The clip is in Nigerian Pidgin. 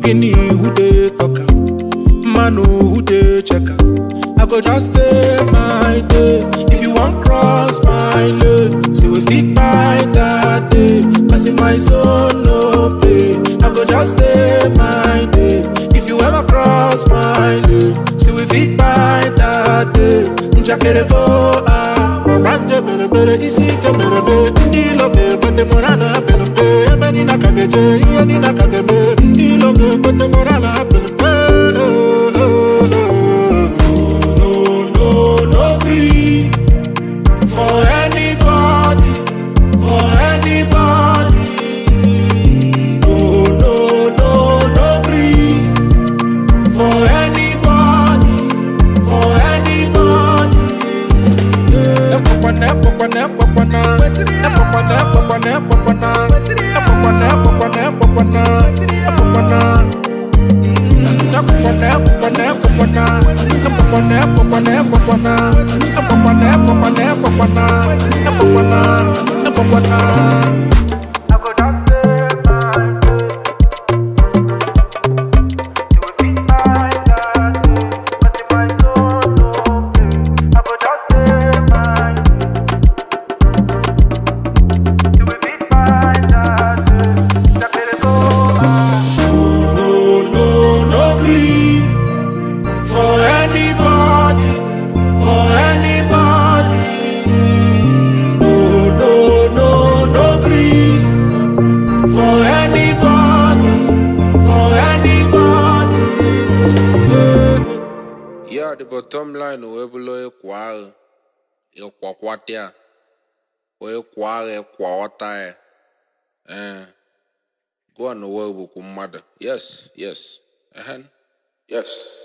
Ogini who dey talk am, man who dey check am. I go just stay my day. If you want cross my lane, say we fit buy that day. Cause in my zone no play. I go just stay my day. If you ever cross my lane, say we fit buy that day. Njakere go ah, obanje bere bere isi ke bere be. Ndi loge kwete morana bere be. Ebe ni nakageje, iye ni nakagebe. Ndi loge kwete morana bere be. No, no, no gree for anybody, for anybody. No, no, no, no gree for anybody, for anybody. Epopana, epopana, epopana. Epopana, epopana, epopana. Epopana, epopana, epopana. Epopana. Epopana, epopana, epopana. Epopana, epopana, epopana. Epopana, epopana, epopana. Epopana, epopana. I go just stay my You will be fine, that day. Cause in my zone, no play. I go just stay my You will be fine, that day. That better go, ah. No, no, no gree for anybody, for anybody. No, no, no, no gree for anybody, for anybody. Yeah, the bottom line we below equal. Equaquatia. We equal equata. Eh. Go on the world with mother. Yes, yes. Uh-huh. Yes.